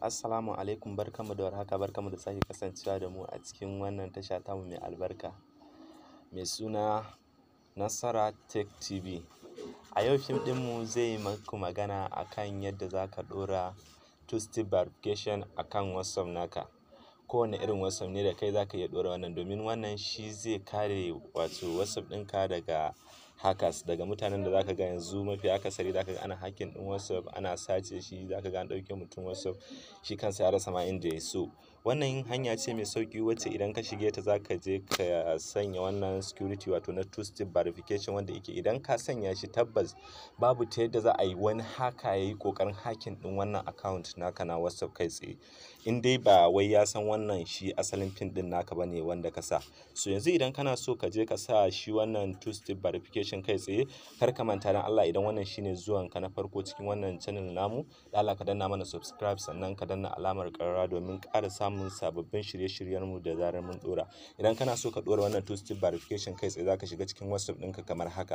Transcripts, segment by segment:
Assalamu alaikum barkanmu da warhaka barkanmu da sake kasancewa da mu a cikin wannan tasha tamu mai albarka mai suna Nasara Tech TV. A yau fim ɗinmu zai yi maku magana a kan yadda za ka ɗora two step verification a kan WhatsApp naka. Kowane irin WhatsApp ne da kai za ka iya ɗora wannan domin wannan shi zai kare wato WhatsApp ɗinka daga hackers daga mutanen da za ka ga yanzu mafi akasari za ka ga ana hacking ɗin WhatsApp ana sace shi za ka ga an ɗauke mutum WhatsApp shi kansa ya rasa ma inda ya so. Wannan hanya ce mai sauƙi wacce idan ka shige ta za ka je ka sanya wannan security wato na two step verification wanda yake idan ka sanya shi tabbas babu ta yadda za a yi wani hacker ya yi ƙoƙarin hacking ɗin wannan account naka na WhatsApp kai tsaye. In dai ba wai ya san wannan shi asalin pin ɗin naka ba ne wanda ka sa. So yanzu idan kana so ka je ka sa shi wannan two step verification kai tsaye kar ka manta don Allah idan wannan shine zuwanka na farko cikin wannan channel namu da Allah ka danna mana subscribe sannan ka danna alamar ƙararrawa domin ƙara samun sababbin shirye-shiryenmu da zarar mun ɗora. Idan kana so ka ɗora wannan two step verification kai tsaye za ka shiga cikin WhatsApp ɗinka kamar haka.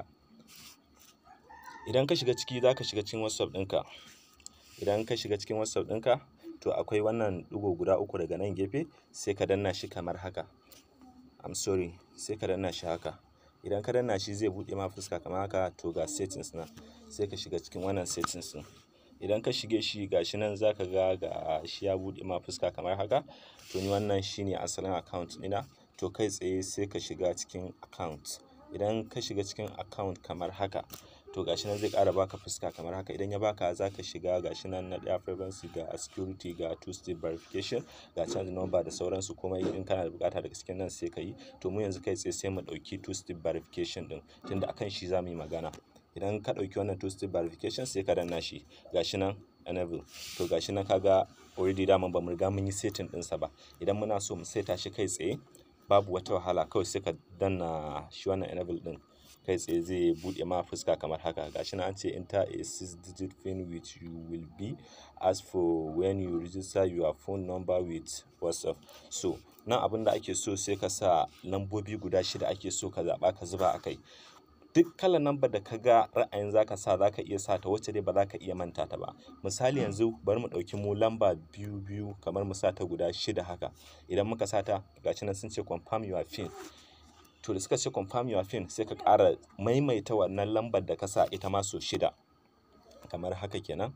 Idan ka shiga ciki za ka shiga cikin WhatsApp ɗinka. Idan ka shiga cikin WhatsApp ɗinka to akwai wannan ɗigo guda uku daga nan gefe sai ka danna shi kamar haka. I'm sorry sai ka danna shi haka. Idan ka danna shi zai buɗe ma fuska kamar haka to ga settings nan sai ka shiga cikin wannan settings ɗin. Idan ka shige shi ga shi nan za ka ga ga shi ya buɗe ma fuska kamar haka. To ni wannan shine asalin account ɗina to kai tsaye sai ka shiga cikin account. Idan ka shiga cikin account kamar haka to ga shi nan zai ƙara baka fuska kamar haka idan ya baka za ka shiga ga shi nan na ɗaya privacy ga security ga two step verification ga change number da sauransu komai in kana da buƙata daga cikin nan sai ka yi. To mu yanzu kai tsaye sai mu ɗauki two step verification ɗin tunda akan shi za mu yi magana. Idan ka ɗauki wannan two step verification sai ka danna shi ga shi nan enable to ga shi nan ka ga already daman ba mu riga mun yi setting ɗinsa ba. Idan muna so mu saita shi kai tsaye babu wata wahala kawai sai ka danna shi wannan enable ɗin kai tsaye zai buɗe ma fuska kamar haka. Ga shi nan an ce enter a six digit pin which you will be asked for when you register your phone number with WhatsApp. So nan abin da ake so sai ka sa lambobi guda shida ake so ka zaɓa ka zuba a kai. Duk kalar lambar da ka ga ra'ayin za ka sa za ka iya sa ta wacce dai ba za ka iya manta ta ba. Misali yanzu bari mu ɗauki mu lamba biyu biyu kamar mu sa ta guda shida haka. Idan muka sa ta ga shi nan sun ce confirm your pin. To da suka ce confirm your pin sai ka ƙara maimaita wannan lambar da ka sa ita ma sau shida kamar haka kenan.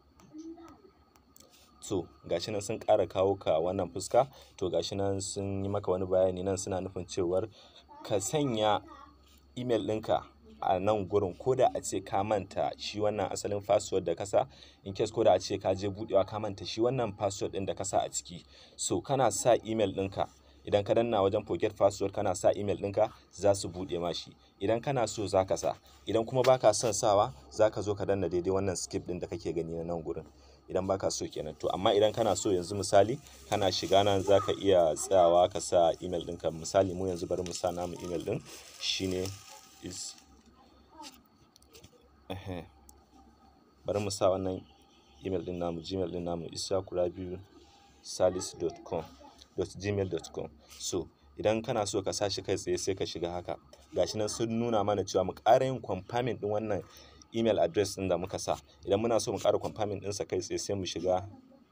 To ga shi nan sun ƙara kawo ka wannan fuska to ga shi nan sun yi maka wani bayani nan suna nufin cewar ka sanya email ɗinka a nan gurin ko da a ce ka manta shi wannan asalin password da ka sa in case ko da a ce ka je buɗewa ka manta shi wannan password ɗin da ka sa a ciki. So kana sa email ɗinka idan ka danna wajen forget password kana sa email ɗinka za su buɗe ma shi. Idan kana so za ka sa idan kuma ba ka son sawa za ka zo ka danna daidai wannan skip ɗin da kake gani na nan gurin. Idan ba ka so kenan to amma idan kana so yanzu misali kana shiga nan za ka iya tsayawa ka sa email ɗinka misali mu yanzu bari mu sa namu email ɗin shine is ehen bari mu sa wannan email ɗin namu gmail ɗin namu isakurabiu salis dot com dot gmail dot com. So idan kana so ka sa shi kai tsaye sai ka shiga haka. Ga shi nan sun nuna mana cewa mu ƙara yin confirming ɗin wannan email address ɗin da muka sa. Idan muna so mu ƙara confirming ɗinsa kai tsaye sai mu shiga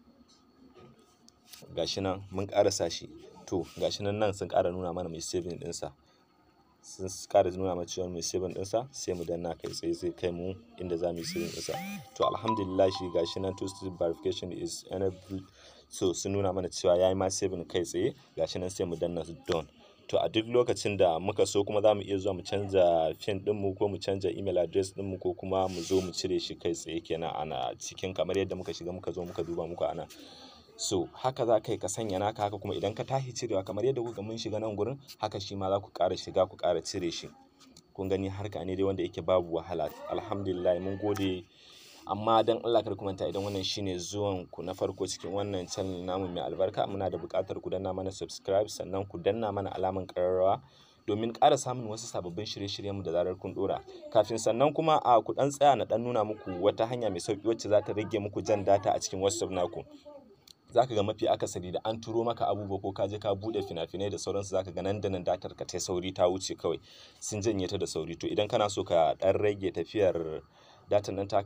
ga shi nan mun ƙara sa shi. To ga shi nan nan sun ƙara nuna mana mai saving ɗinsa. Sun ƙara nuna mana cewa mai saving ɗinsa sai mu danna kai tsaye zai kai mu inda za mu yi saving ɗinsa. To alhamdulillah ga shi nan two step verification is enabled. So sun nuna mana cewa ya yi ma saving kai tsaye ga shi nan sai mu danna done. To a duk lokacin da muka so kuma za mu iya zuwa mu canza pin ɗinmu ko mu canza email address ɗinmu ko kuma mu zo mu cire shi kai tsaye kenan ana cikin kamar yadda muka shiga muka zo muka duba muku ana. So haka za ka yi ka sanya naka haka kuma idan ka tashi cirewa kamar yadda kuka mun shiga nan gurin haka shi ma za ku ƙara shiga ku ƙara cire shi. Kun gani harka ne dai wanda yake babu wahala. Alhamdulillah mun gode amma don Allah kar ku manta idan wannan shine zuwan ku na farko cikin wannan channel namu mai albarka muna da buƙatar ku danna mana subscribe sannan ku danna mana alamar ƙararrawa domin ƙara samun wasu sababbin shirye-shiryenmu da zarar kun ɗora. Kafin sannan kuma a ku ɗan tsaya na ɗan nuna muku wata hanya mai sauƙi wacce za ta rage muku jan data a cikin WhatsApp naku. Za ka ga mafi akasari da an turo maka abubuwa ko ka je ka buɗe fina-finai da sauransu za ka ga nan da nan datar ka tai sauri ta wuce kawai sun janye ta da sauri. To idan kana so ka ɗan rage tafiyar datan nan taka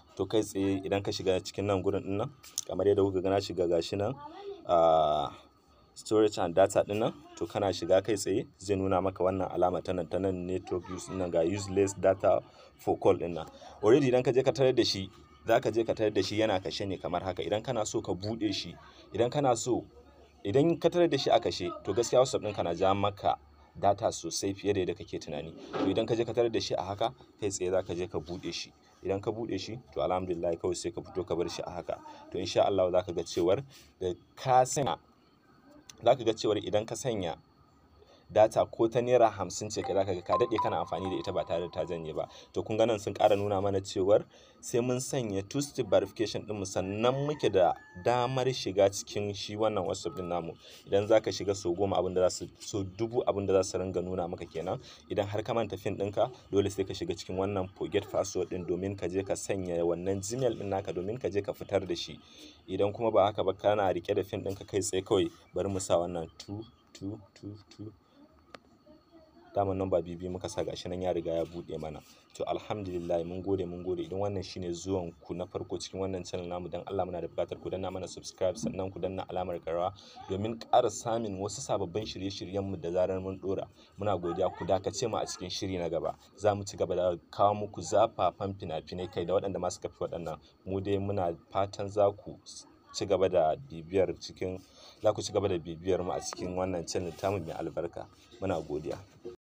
to kai tsaye idan ka shiga cikin nan gurin din nan kamar yadda kuka ga na shiga gashi nan a storage and data din nan to kana shiga kai tsaye zai nuna maka wannan alama ta nan ta nan network use din nan ga useless data for call din nan already idan ka je ka tarar da shi za ka je ka tarar da shi yana kashe ne kamar haka idan kana so ka buɗe shi idan kana so idan ka tarar da shi a kashe to gaskiya whatsapp ɗinka na ja maka data sosai fiye da yadda kake tunani to idan ka je ka tarar da shi a haka kai tsaye za ka je ka buɗe shi idan ka buɗe shi to alhamdulillah kawai sai ka fito ka bar shi a haka to insha Allah za ka ga cewar da ka sanya za ka ga cewar idan ka sanya data ko ta naira hamsin ce ka zaka ga ka daɗe kana amfani da ita ba tare da ta janye ba to kun ga nan sun ƙara nuna mana cewar sai mun sanya two step verification ɗinmu sannan muke da damar shiga cikin shi wannan whatsapp ɗin namu idan za ka shiga sau goma abin da za su so dubu abin da za su ringa nuna maka kenan idan har ka manta fin ɗinka dole sai ka shiga cikin wannan forget password ɗin domin ka je ka sanya wannan gmail ɗin naka domin ka je ka fitar da shi idan kuma ba haka ba kana rike da fin ɗinka kai tsaye kawai bari mu sa wannan 2 2 2 2 daman nan ba bibi muka sa gashi nan ya riga ya buɗe mana to alhamdulillah mun gode mun gode idan wannan shine zuwan ku na farko cikin wannan channel namu dan Allah muna da buƙatar ku danna mana subscribe sannan ku danna alamar karawa domin ƙara samun wasu sababbin shirye-shiryen mu da zarar mun dora muna godiya ku dakace mu a cikin shiri na gaba za mu ci gaba da kawo muku zafafan fina-finai kai da waɗanda ma suka fi waɗannan mu dai muna fatan za ku ci gaba da bibiyar cikin za ku ci gaba da bibiyar mu a cikin wannan channel tamu mai albarka muna godiya